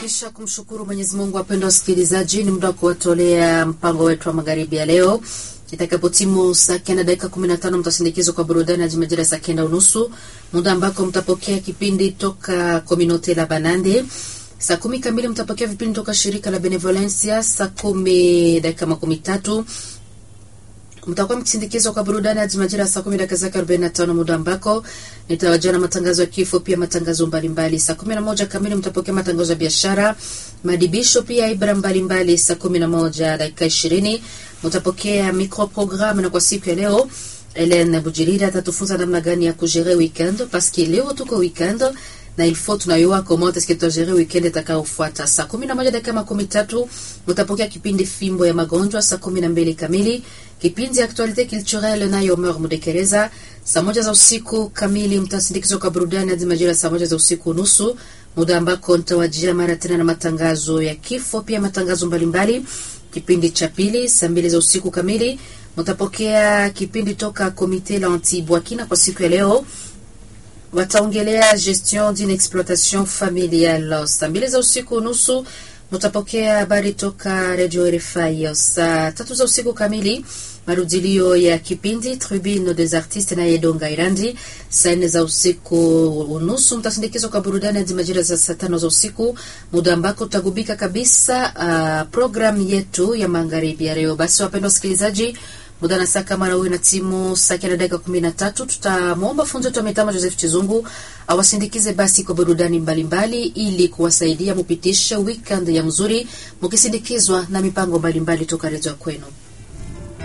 Kisha kumshukuru Mwenyezi Mungu, wapendwa wasikilizaji, ni muda wa kuwatolea mpango wetu wa magharibi ya leo. Itakapotimu saa kenda dakika kumi na tano mtasindikizwa kwa burudani hadi majira saa kenda unusu, muda ambako mtapokea kipindi toka Kominote la Banande. Saa kumi kamili mtapokea vipindi toka shirika la Benevolencia. Saa kumi dakika makumi tatu mtakuwa mkisindikizwa kwa burudani hadi majira saa kumi dakika zake arobaini na tano muda ambako nitawajia na matangazo ya kifo, pia matangazo mbalimbali. Saa kumi na moja kamili mtapokea matangazo ya biashara, madibisho, pia ibra mbalimbali. Saa kumi na moja dakika ishirini mtapokea microprogramme, na kwa siku ya leo Helen Bujirira atatufunza namna gani ya kujere weekend, paske leo tuko weekend na il faut tunayua comment est-ce que tutagere weekend itakayofuata. Saa kumi na moja dakika makumi tatu mtapokea kipindi fimbo ya magonjwa. Saa kumi na mbili kamili kipindi ya actualite culturelle nayo Omer Mudekereza. Saa moja za usiku kamili mtasindikizwa kwa burudani hadi majira saa moja za usiku nusu, muda ambako nitawajia mara tena na matangazo ya kifo, pia matangazo mbalimbali. Kipindi cha pili saa mbili za usiku kamili mtapokea kipindi toka Komite la Antibwakina. Kwa siku ya leo wataongelea gestion d'une exploitation familiale. Saa mbili za usiku nusu mutapokea habari toka Radio RFI. Saa tatu za usiku kamili marudilio ya kipindi Tribune des Artistes na Yedonga Irandi. Saa nne za usiku unusu mtasindikizwa kwa burudani hadi majira za saa tano za usiku, muda ambako tutagubika kabisa uh, programu yetu ya magharibi ya leo. Basi wapendwa wasikilizaji muda na saa kama nawe na timu saa kenda dakika kumi na tatu tutamwomba funzo wetu wa mitama Joseph Chizungu awasindikize basi kwa burudani mbalimbali ili kuwasaidia mupitishe weekend ya mzuri mukisindikizwa na mipango mbalimbali toka redio kwenu.